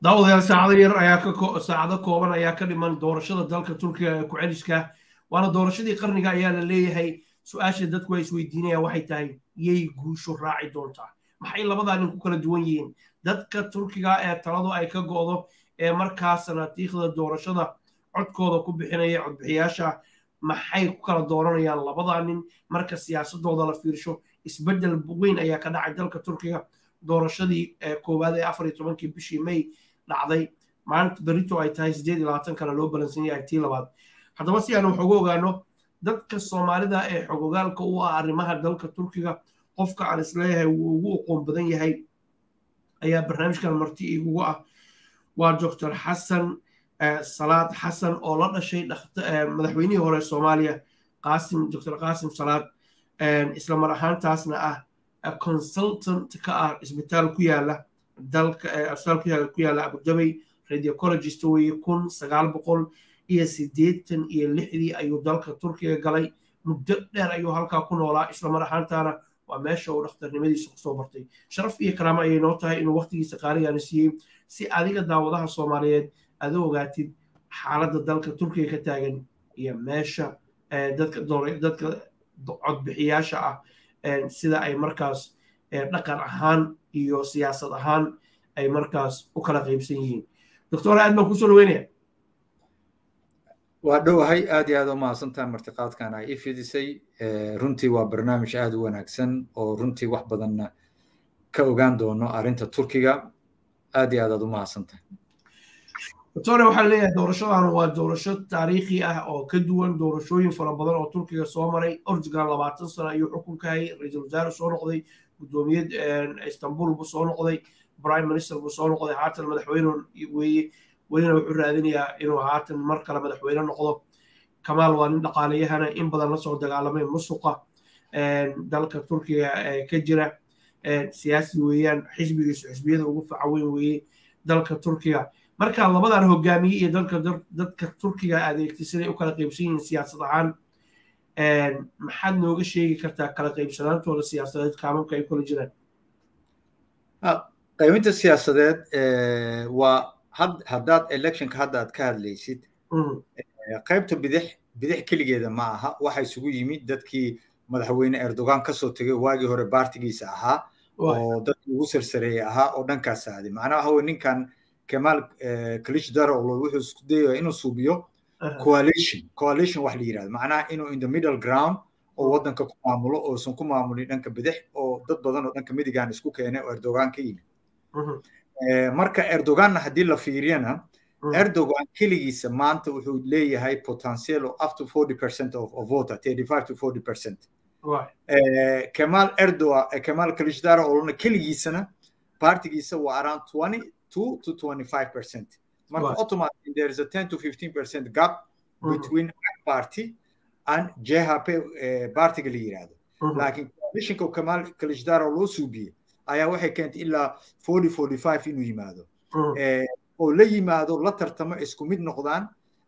daawadayaal saacado yar ayaa ka saacado kooban ayaa ka dhiman doorashada dalka turkiga ee ku-celiska waana doorashadii qarniga ayaa la leeyahay su-aasha dadku ay isweydiinayaan waxay tahay yay guushu raaci doontaa maxay labadaa nin ku kala duwan yihiin dadka turkiga ee taladu ay ka go'do ee markaa sanaatiikhda doorashada codkooda ku bixinaya codbixiyaasha maxay ku kala dooranayaan labadaa nin marka siyaasadooda la fiirsho isbeddel weyn ayaa ka dhacay dalka turkiga doorashadii koowaad ee afar iyo tobankii bishii may dhacday maalinta berito ay tahay siddeed iyo labaatan kana loo balansan yahay tii labaad haddaba si aan wax uga ogaano dadka soomaalida ee xogogaalka u ah arrimaha dalka turkiga qofka aan isleeyahay wuu ugu aqoon badan yahay ayaa barnaamijkan marti igugu ah waa doctor xasan salaad xasan oo la dhashay madaxweynihii hore soomaaliya qaasim doctor qaasim salaad isla mar ahaantaasna ah consultant ka ah isbitaal ku yaala dalka isbitaal ku yaala abudabay radiocologist weeye kun sagaal boqol iyo siddeetan iyo lixdii ayuu dalka turkiga galay muddo dheer ayuu halkaa ku noolaa isla mar ahaantaana waa meesha uu dhakhtarnimadiisa kusoo bartay sharaf iyo karaamo ayay noo tahay inuu waqtigiisa qaaligaana siiyey si adiga daawadaha soomaaliyeed aad u ogaatid xaaladda dalka turkiga ka taagan iyo meesha dadka dadka codbixiyaasha ah sida ay markaas dhaqan ahaan iyo siyaasad ahaan ay markaas u kala qaybsan yihiin doctor aad baan kusoo dhaweynaya waa dhowahay aad iyo aad u mahadsantaha martiqaadkan ay i fidisay runtii waa barnaamij aad u wanaagsan oo runtii wax badanna ka ogaan doono arrinta turkiga aad iyo aad aad u mahadsantahay doctore waxaa leeyahay doorashadan waa doorasho taariikhi ah oo ka duwan doorashooyin fara badan oo turkiga soo maray ortugal labaatan sano ayuu xukunka hayay ra-iisul wasaare soo noqday guddoomiye istanbul buu soo noqday prime minister buu soo noqday haatan madaxweyne weeye welina wuxuu raadinayaa inuu haatan mar kale madaxweyne noqdo kamaal waa nin dhaqaaleyahana in badan lasoo dagaalamay musuqa dalka turkiga ka jira siyaasi weeyaan xisbigiisu xisbiyada ugu faca weyn weeye dalka turkiga marka labadan hogaamiye iyo dalka dadka turkiga adeegtay siday u kala qaybsan yihiin siyaasad ahaan maxaad nooga sheegi kartaa kala qaybsanaantooda siyaasadeed kaamamka ay kula jiraan qaybinta siyaasadeed waa haddaad electionka hadda aad ka hadlaysid qaybta bidix bidix keligeeda ma aha waxa isugu yimid dadkii madaxweyne erdogan kasoo tegay waagii hore baartigiisa ahaa oo dadkii ugu sarsareeyey ahaa oo dhankaas aaday macnaha waxa weye ninkan kemal klishdaro wuxuu isku dayaya inuu suubiyo coalition coalition wax la yirahdo macnaha inuu in the middle ground oo waddanka ku maamulo oosan ku maamulin dhanka bidix oo dad badan oo dhanka midigan isku keenay oo erdogan ka yimid marka erdoganna haddii la fiiriyana erdogan keligiisa maanta wuxuu leeyahay potential of up to 40 percent of, of voter 35 to 40 percent kemal erdogan kemal klishdaro olona keligiisana partigiisa waa around 22 to 25 percent marka automatically there is a 10 to 15 percent gap between party and jhp partiga la yirahdo laakiin coalitionka kemal klishdaro loo suubiyey ayaa waxay keentay ilaa 40 45 inuu yimaado oo la yimaado la tartamo isku mid noqdaan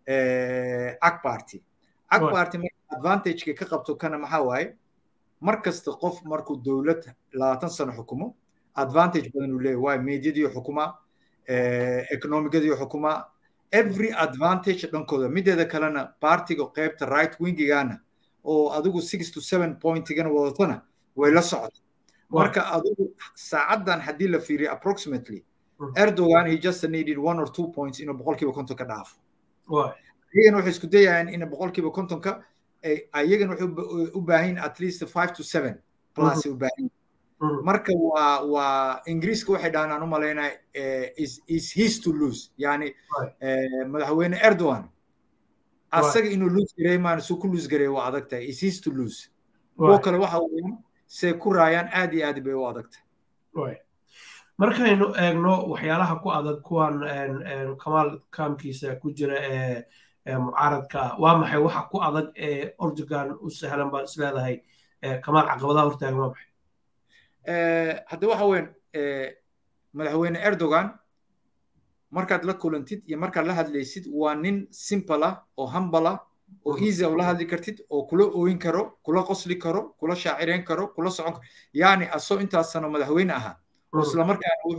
ag party ag party marka advantageka ka qabto kana maxaa waaye mar kasta qof markuu dowlad labaatan sano xukumo advantage badan uu leeyahy waayo mediadiyo xukuma economigadiyo xukuma every advantage dhankooda mideeda kalena partiga qaybta right wingigana oo adigu six to seven pointigana wadatona way la socota marka adigu saacaddan haddii la fiiriyo approximately erdogan he just needed one or two points inuu boqolkiiba konton ka dhaafo iyagana waxay isku dayayaan in boqolkiiba kontonka ayagana waxay u baahan at least five to seven plus u baahan marka waa waa ingiriiska waxay dhahaan aan u malaynaa is is his to lose yani madaxweyne erdogan asaga inuu lose gareey maan suu ku lose gareey waa adag tahay is his to lose kuwo kale waxa weeyaan say ku raayaan aad iyo aad bay u adag tahay markaynu eegno waxyaalaha ku adag kuwan kamaal kaamkiisa ku jira ee mucaaradka ah waa maxay waxa ku adag ee ordogan u sahlan baad isleedahay kamaal caqabadaha hortaagan waa maxay hadda waxa weyn madaxweyne erdogan markaad la kulantid iyo markaad la hadlaysid waa nin simple ah oo humble ah oo easy ula hadli kartid oo kula ooyin karo kula qosli karo kula shaacireyn karo kula socon karo yani asoo intaas sano madaxweyne ahaa isla markaana wuxuu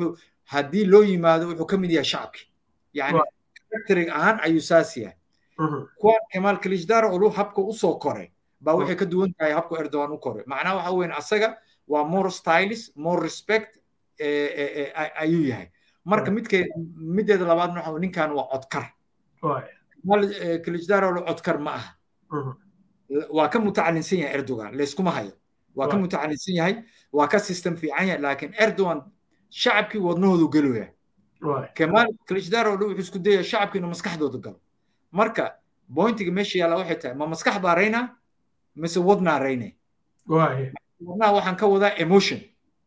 haddii loo yimaado wuxuu ka mid yahay shacabki yani characterig ahaan ayuu saas yahay kuwan kemaal kilishdaro olu habka usoo koray baa waxay ka duwan tahay habka erdogan u koray macnaha waxa weyn asaga waa more stylis more respect ayuu yahay marka midke mideeda labaadna waxa ninkan waa codkar kilishdaro olu codkar ma aha waa ka mutacalinsan yahay erdogan layskuma hayo waa ka mutacalinsan yahay waa ka system fiican yahay laakiin erdogan shacabkii wadnahoodu gelooya kemaal kilishdaro olu wuxuu isku dayaya shacabkii inuu maskaxdooda galo marka bointiga meesha yaalla waxay tahay ma maskax baa raynaa mise wadnaa raynay wadnaha waxaan ka wadaa emotion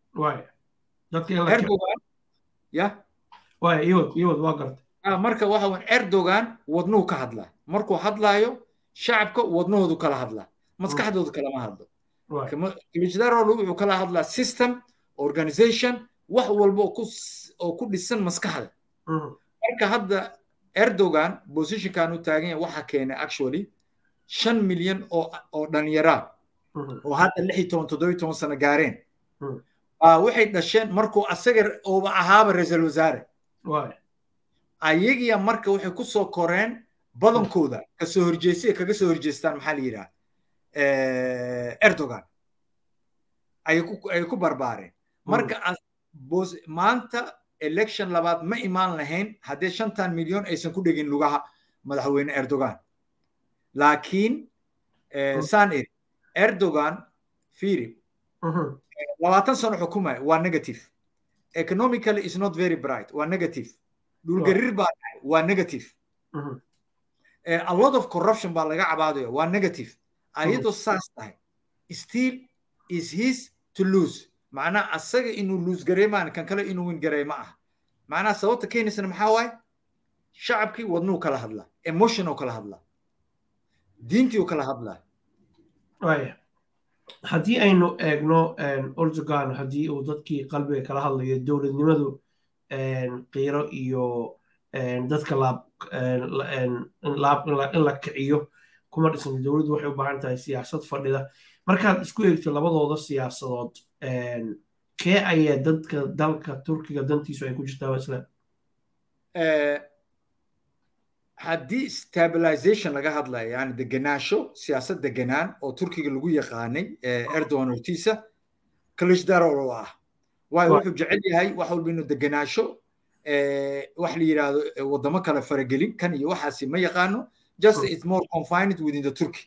erdogan ya marka waxa weyn erdogan wadnuhu ka hadlaa markuu hadlaayo shacabka wadnahoodu kala hadlaa maskaxdoodu kalama hadlo kilijdarolu wuxuu kala hadlaa system organization wax walba oo ku dhisan maskaxda marka hadda erdogan positionkan u taagan yahay waxa keenay actually shan milyan oo oo dhallinyaraa oo hadda lix iyo toban toddoba iyo toban sano gaareen waxay dhasheen markuu asaga ooba ahaaba ra-iisul wasaare ayagiya marka waxay ku soo koreen badankooda kasoo horjeestay kaga soo horjeestaan maxaa la yidhaha erdogan ayay ku barbaareen marka maanta election labaad ma imaan lahayn haddii shantan milyon aysan ku dhegin lugaha madaxweyne erdogan laakiin saan iri erdogan firi labaatan sano xukumaya waa negative economically is not very bright waa negative dhulgarir baa dhacay waa negative a lot of corruption baa laga cabaadaya waa negative ayadoo saas tahay still is his to lose macnaha asaga inuu lose gareemaan kan kale inuu win gareey ma aha macnaha sababta keenaysana maxaa waaye shacabkii wadnuu kala hadlaa emotion oo kala hadlaa diintii oo kala hadlaa haddii aynu eegno erdogan haddii uu dadkii qalbiga kala hadlayo dowladnimadu qiiro iyo dadka laab in la kiciyo kuma dhisan dowladdu waxay u baahan tahay siyaasad fadhida markaad isku eegto labadooda siyaasadood kee ayaa dadka dalka turkiga dantiisu ay ku jirtaa isla haddii stabilization laga hadlayo yani degenaansho siyaasad degenaan oo turkiga lagu yaqaanay erdogan hortiisa kalishdarol oo ah waayo wuxuu jecel yahay wax walba inuu degenaansho wax la yidhaahdo wadamo kale faragelin kan iyo waxaasi ma yaqaano just it's more confined within the turkey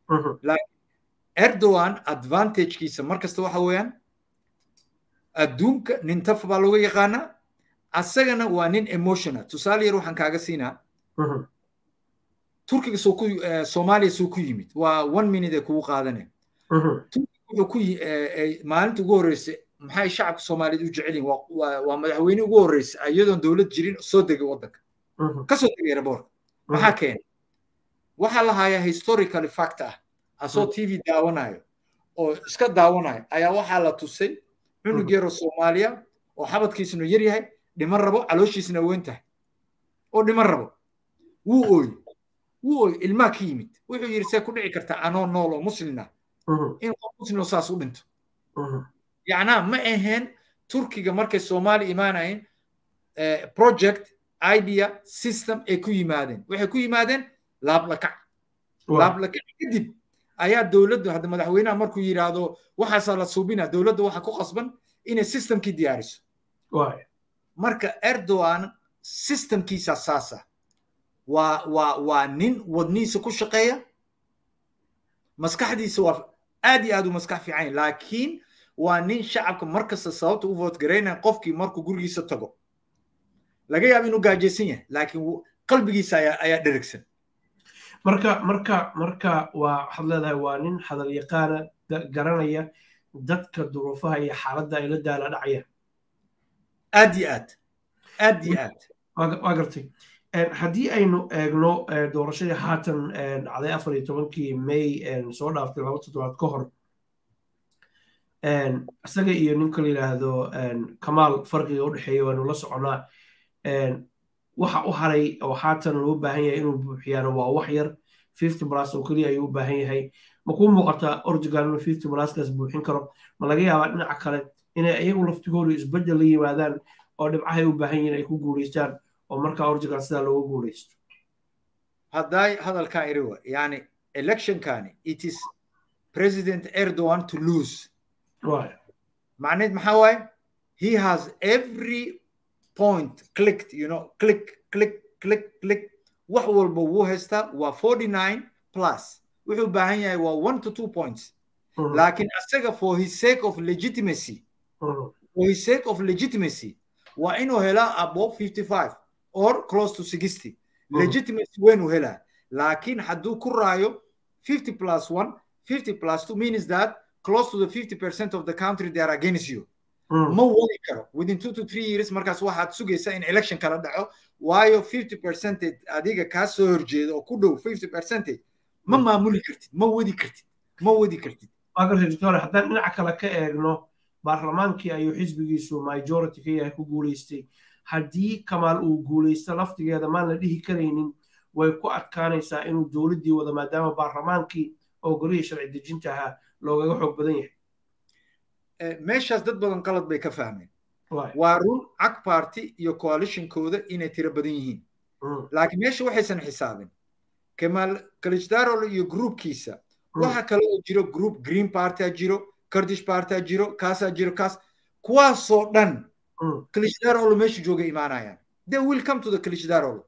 erdogan advantagekiisa markasta waxa weeyaan adduunka nin taf baa looga yaqaanaa asagana waa nin emotional tusaale yar waxaan kaaga siinaa turkiga soo ku soomaaliya soo ku yimid waa one minute ee kugu qaadanaya turkiga wuxuu ku maalinta ugu horreysay maxay shacabka soomaaliyeed u jecel yihin waa madaxweyne ugu horreysay iyadoon dowlad jirin soo degay waddanka kasoo degay airborka maxaa keenay waxaa la hayaa historically fact ah asoo t v daawanayo oo iska daawanayo ayaa waxaa la tusay cunug yaroo soomaaliya oo xabadkiisuna yar yahay dhiman rabo calooshiisna weyn tahay oo dhiman rabo wuu ooy wuu ooy ilmaa ka yimid wuxuu yidhi see ku dhici kartaa anoo nool oo muslina in qof muslim saas u dhinto yacnaa ma aheen turkiga markay soomaali imaanayeen project idea system ay ku yimaadeen waxay ku yimaadeen laablakac laablakac kadib ayaa dowladdu hadda madaxweynaha markuu yidhaahdo waxaasaa la suubina dowladda waxa ku qasban inay systemkii diyaariso marka erdogan systemkiisa saasa waa waa waa nin wadnihiisa ku shaqeeya maskaxdiisa waa aad iyo aad u maskax fiican laakiin waa nin shacabka markasta sababta u vote garaynaya qofkii markuu gurigiisa tago laga yaabo inuu gaajaysan yahay laakiin qalbigiisa ayaa ayaa dherigsan marka marka marka waa waxaad leedahay waa nin hadal yaqaana garanaya dadka duruufaha iyo xaaladda ay la daala dhacayaan aad iyo aad aad iyo aad waa gartay haddii aynu eegno doorashadii haatan dhacday afar iyo tobankii may soo dhaaftay laba toddobaad ka hor isaga iyo ninka la yidhaahdo kamaal farqiga u dhexeeya waanu la soconaa waxa u haray oo haatan loo baahan yahay inuu buuxiyaano waa wax yar fifty plus oo keliya ayuu u baahan yahay ma kuu muuqataa ortugal inuu fifty pluskaas buuxin karo ma laga yaabaa dhinaca kale inay iyagu laftigoodu isbeddel la yimaadaan oo dhibcahay u baahan yihiin ay ku guulaystaan oo markaa orjigan sidaa looga guulaysto hadday hadalkaa iri wa yani electionkani it is president erdogan to lose macneed maxaa waaye he has every point clicked you know click click click click wax walba wuu haystaa waa forty nine plus wuxuu baahan yahay waa one to two points laakiin asaga for his sake of legitimacy for his sake of legitimacy waa inuu helaa above fifty five or close to sixty legitimacy weyn uu helaa laakiin hadduu ku raayo fifty plus one fifty plus two means that close to the fifty percent of the country they are against you ma wadi karo within two to three years markaas waxaad sugaysaa in election kala dhaco waayo fifty percentage adiga kaa soo horjeeda oo ku dhow fifty percentage ma maamuli kartid ma wadi kartid ma wadi kartid doctor haddaan dhinaca kale ka eegno baarlamaankii ayuu xisbigiisu majority ka yahay ku guulaystay haddii kamaal uu guulaysto laftigeeda maan la dhihi karaynin way ku adkaanaysaa inuu dowladdii wado maadaama baarlamaankii oo golihii sharci dejinta ahaa loogaga xoog badan yahay meeshaas dad badan qalad bay ka fahmeen waa run cag party iyo coalitionkooda inay tiro badan yihiin laakiin meesha waxaysan xisaabin kamaal kalijdaro iyo groupkiisa waxa kale oo jiro group green partya jiro kurdish partya jiro kaasaa jiro kaas kuwaasoo dhan kalijdaro meesha jooga imaanayaan they will come to the kalijdaro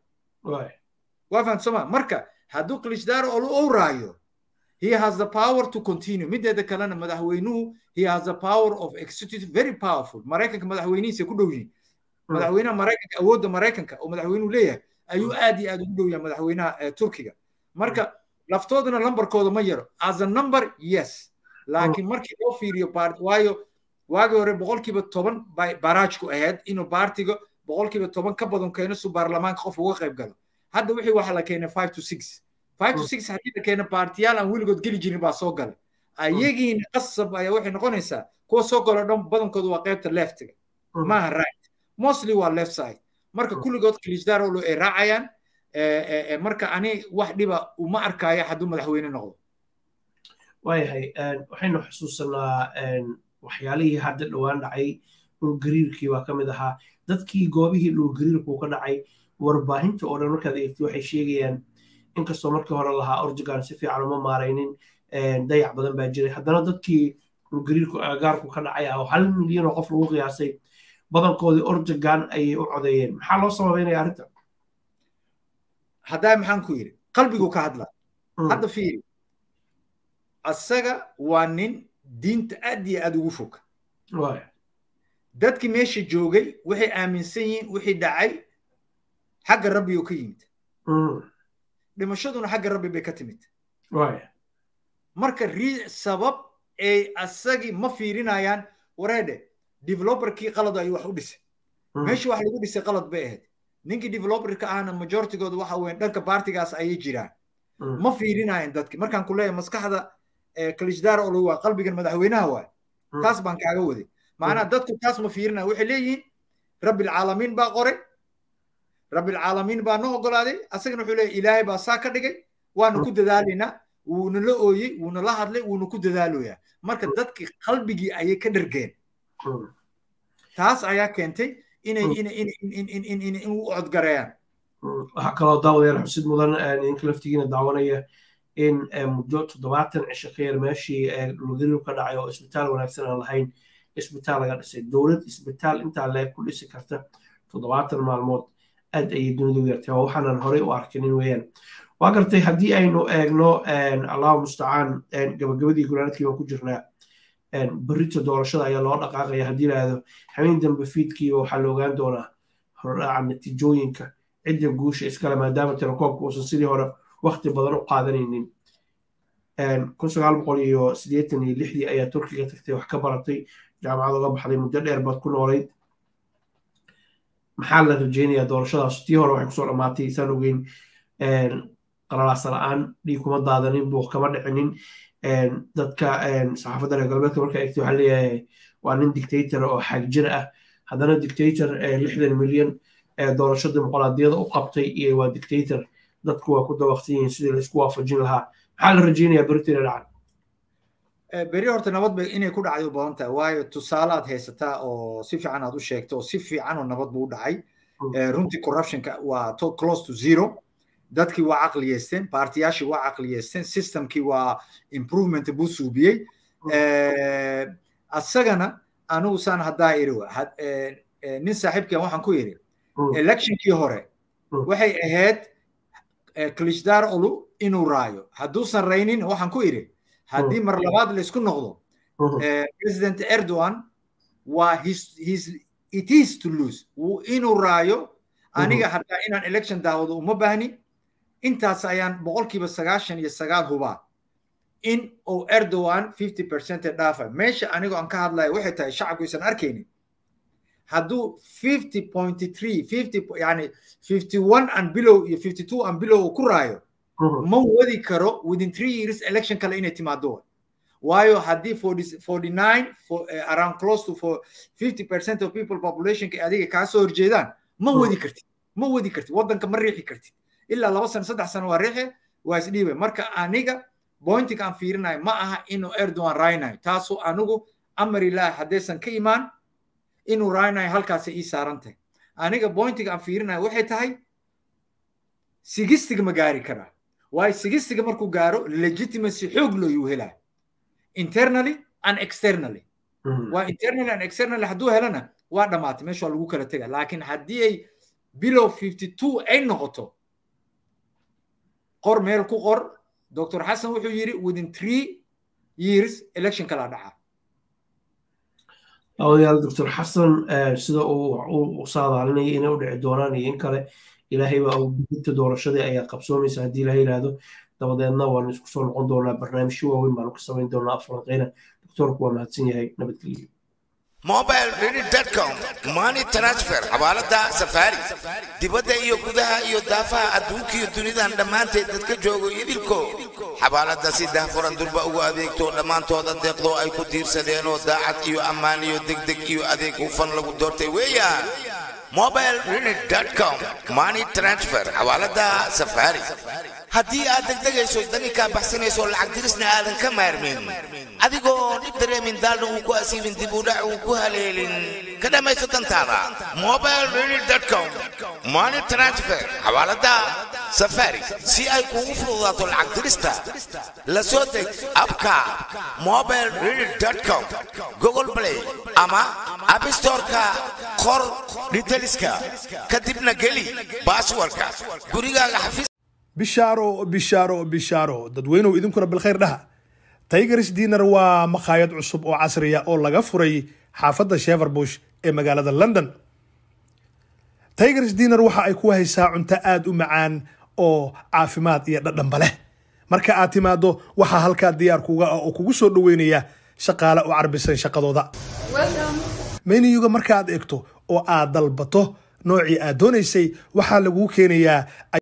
waa fahamta soma marka hadduu kalijdaro ou raayo he has the power to continue mideeda kalena madaxweynuhu he has the power of executive very powerful maraykanka madaxweynihiisa ku dhow yihiin madaxweynaha maraykanka awoodda maraykanka oo madaxweynuhu leeyahay ayuu aad iyo aad ugu dhow yahay madaxweynaha turkiga marka laftoodana lambarkooda ma yaro as a number yes laakiin markii loo fiiriyo waayo waagii hore boqolkiiba toban bay baraajku ahayd inuu baartiga boqolkiiba toban ka badan keeno su baarlamaanka qof uga qayb galo hadda wixii waxaa la keenay five to six five to six haddii la keena baartiyaal aan weligood geli jirin baa soo galay ayagiina qasab ayaa waxay noqonaysaa kuwa soo galo dhan badankooda waa qaybta leftiga maaha right mostly waa left side marka kulligood kilijdaro ay raacayaan marka ani wax dhiba uma arkaayo hadduu madaxweyne noqdo waayahay waxaynu xusuusanaa waxyaalihii hadda dhowaan dhacay dhulgariirkii baa ka mid ahaa dadkii goobihii dhulgariirku ka dhacay warbaahinta oo dhan markaad eegtay waxay sheegayaan inkastoo markii hore lahaa orjigan si fiican uma maaraynin dayac badan baa jiray haddana dadkii dhulgariirku agaarku ka dhacay ah oo hal milyan oo qof lagu qiyaasay badankoodii orjigan ayay u codeeyeen maxaa loo sababeynaya arrinta haddaa maxaan ku yidhi qalbigu ka hadla hadda fiiri asaga waa nin diinta aad iyo aad ugu fog dadkii meesha joogay waxay aaminsan yihiin wixii dhacay xagga rabbi oo ka yimid dhimashaduna xagga rabbi bay ka timid marka sabab ay asagii ma fiirinayaan wareedhe developerkii qalad ayuu wax u dhisay meesha wax lagu dhisay qalad bay ahayd ninkii developerka ahna majoritigooda waxa weyn dhanka baartigaas ayay jiraan ma fiirinayan dadki markaan ku leeyahay maskaxda kalishdar olo waa qalbigan madaxweynaha waay taas baan kaaga waday macnaha dadku taas ma fiirinaya waxay leeyihiin rabbilcaalamiin baa qoray rabbilcaalamiin baa noo ogolaaday asagana wuxuu leeyahay ilaahay baa saa ka dhigay waanu ku dadaalaynaa wuuna la ooyey wuuna la hadlay wuuna ku dadaaloyaa marka dadkii qalbigii ayay ka dhargeen taas ayaa keentay inay in u codgareeyaan waxaa kaloo daawadayaal xusid mudan idinka laftigiina daawanaya in muddo toddobaatan cisho ka yar meeshii dhulgariir ka dhacay oo isbitaal wanaagsan aan lahayn isbitaal laga dhisay dowlad isbitaal intaa leeg ku dhisi karta toddobaatan maalmood aad ayay dunidu yartay waa waxaanan horey u arkinin weeyaan waa gartay haddii aynu eegno allahu mustacaan gabagabadii gulaanadkii baan ku jirnaa berrito doorashada ayaa loo dhaqaaqaya haddii laahdo habeen dambe fiidkiiba waxaa la ogaan doonaa hordhaca natiijooyinka cidda guusha iskale maadaama telekoobka uusan sidii hore wakti badan u qaadanaynin kun sagaal boqol iyo siddeetan iyo lixdii ayaa turkiga tagtay wax ka baratay jaamacad oga baxday muddo dheer baad ku noolayd maxaa la rajeynayaa doorashadaas tii hore waxay kusoo dhammaatay isaan ogeyn qalalaasa la-aan dhiig kuma daadanin buuq kama dhicinin dadka saxaafadda reer galbeedka marka eegtay waxaa leeyahay waa nin dictator oo xaagjir ah haddana dictator lixdan milyan doorasho dimuqraadiyada u qabtay iyo waa dictator dadku waa ku dabaqsan yihiin sidii laisku waafajin lahaa maxaa la rajeynayaa beritina dhacan beri horta nabad bay inay ku dhacday u badan tahay waayo tusaalaad haysataa oo si fiican aad u sheegto oo si fiican oo nabad buu u dhacay runtii corruptionka waa to close to zero dadkii waa caqliyeysteen baartiyaashii waa caqliyeysteen systemkii waa improvement buu suubiyey asagana anigu saan haddaa iri nin saaxiibkii waxaan ku yidhi electionkii hore waxay ahayd klishdaar olu inuu raayo hadduusan raynin waxaan ku idhi haddii mar labaad laysku noqdo president erdogan waa it is to lose inuu raayo aniga hataa inaan election daawado uma baahni intaas ayaan boqolkiiba sagaashan iyo sagaal hubaa in uu erdogan fifty percent dhaafa meesha anigoo aan ka hadlayo waxay tahay shacabku isan arkaynin hadduu fifty point three fifty yani fifty one and below iyo fifty two and below uu ku raayo ma wadi karo within three years election kale inay timaado waayo haddii forty nine around close to for fifty percent of people populationka adiga kaa soo horjeedaan ma wadi kartid ma wadi kartid waddanka ma riixi kartid ilaa laba sano saddex sano waa riixe waa isdhiibay marka aniga bointiga aan fiirinayo ma aha inuu erdogan raaynayo taasoo anigu amar ilaah haddaysan ka imaan inuu raaynayo halkaasay ii saaran tahay aniga bointiga aan fiirinayo waxay tahay sigistiga ma gaari karaa waayo sigistiga markuu gaaro legitimacy xoog looyuu helaa internally and externally waa internally and externally hadduu helana waa dhammaatay meesha waa lagu kala tega laakiin haddii ay below fifty two ay noqoto qor meel ku qor dr xasan wuxuu yidhi within three years election kala dhaca odayaal doctor xasan sida uu saadaalinaya inay u dhici doonaan iyo in kale ilaahay baa uu bidinta doorashadii ayaa qabsoomaysa haddii ilaha yidhaahdo dabadeedna waanu isku soo noqon doonaa barnaamijyo waaweyn baanu ka samayn doonaa aflanqeyna doctorku waa mahadsan yahay nabadgelyo mobile ready.com money transfer xawaalada safari dibadda iyo gudaha iyo daafaha adduunka iyo dunidan dhammaanteed dadka joogo idilko xawaalada si daahfuran durba ugu adeegto dhammaantooda deeqdo ay ku tiirsadeen oo daacad iyo ammaan iyo degdeg iyo adeeg hufan lagu doortay weeyaan mobile ready.com money transfer xawaalada safari haddii aad degdegayso daninkaa baxsanayso lacag dirisna aadan ka maarmin adigoo dhib dareemin daalna uu ku asiibin dib u dhac uu ku haleelin ka dhammayso dantaada mobile ready.com money transfer xawaalada safari si ay kuugu fududaato lacag dirista la soo deg abka mobile ready.com google play ama app storeka qor detailska kadibna geli baaswarka gurigaaga xafiis bishaaro bishaaro bishaaro dadweynuhu idinkuna bilkhayr dhaha tigers dinner waa makhaayad cusub oo casriya oo laga furay xaafadda sheverbush ee magaalada london tigers dinner waxa ay ku haysaa cunto aada u macaan oo caafimaad iyo dhadhanba leh marka aad timaado waxaa halkaa diyaar kuga ah oo kugu soo dhaweynaya shaqaale u carbisan shaqadooda meniyuga marka aad eegto oo aad dalbato noocii aad doonaysay waxaa laguu keenayaa